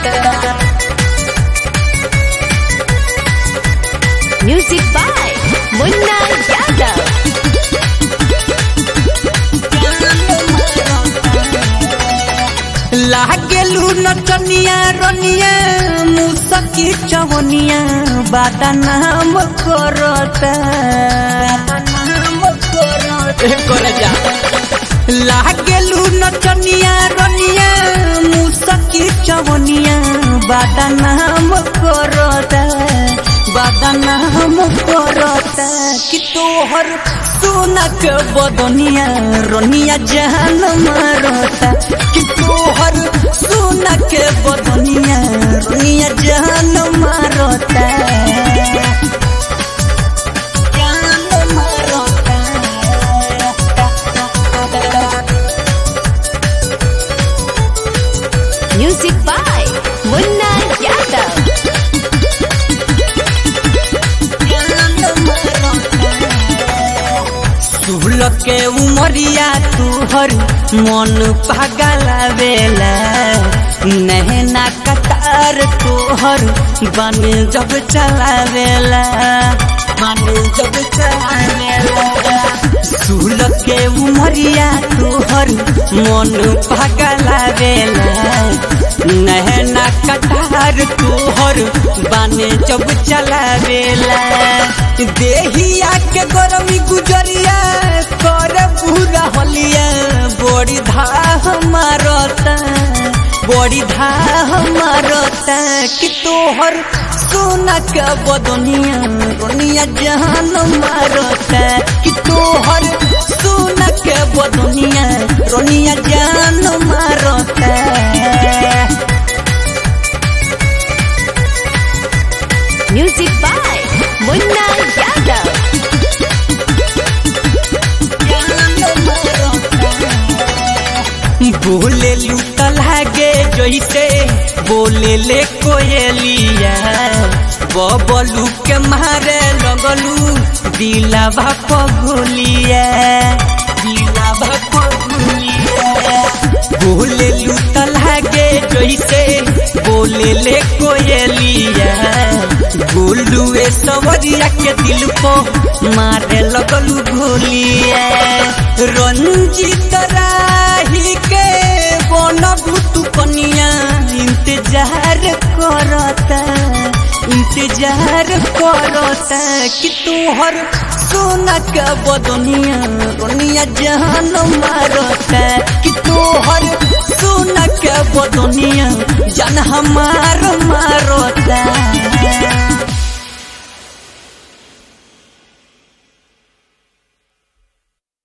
Music by Munna Yadav. लागेलू नचनिया रनिया मुसकी चवनिया बादा नाम करता लागेलू नचनिया रनिया मुसकी चवनिया बादा नाम करता बादा नाम करता कि तोहर सोना के बदनिया रनिया जान मारता कि तोहर सोना के बदनिया रनिया जान मारता जान मारता Music by Munna Yadav. सुहल के उमरिया तुहर मन पागलावेला नहना कतार तोहर बन जब चलावेला बन जब चलावेला सुहल के उमरिया तुहर मन पागलावेला नहना कटार तोहर बाने जब चलावेला देहिया के गरमी गुजरिया कर पूरा हलिया बड़ी धाह मारता बड़ी धाह मारता कि तोहर सोना के बदनिया रोनिया जहान मारता कि तोहर सोना के बदनिया रोनिया जान मारता Music by Munna Yadav. बोले लूटा लागे जैसे बोले ले कोयलिया बबलू के मारे लगलू दिलावा पगुलिया दिलावा पगुलिया बोले लूटा लागे जैसे बोले ले कोयलिया गोलुए सवरिया के दिल को मारे लगलू गोलिया रंजित राही के बन भूतु कनिया इंतजार करता इंतजार करता कि तोहर सोना के बदनिया रोनिया जहान मारता कि तोहर सोना के बदनिया जान हमार मारता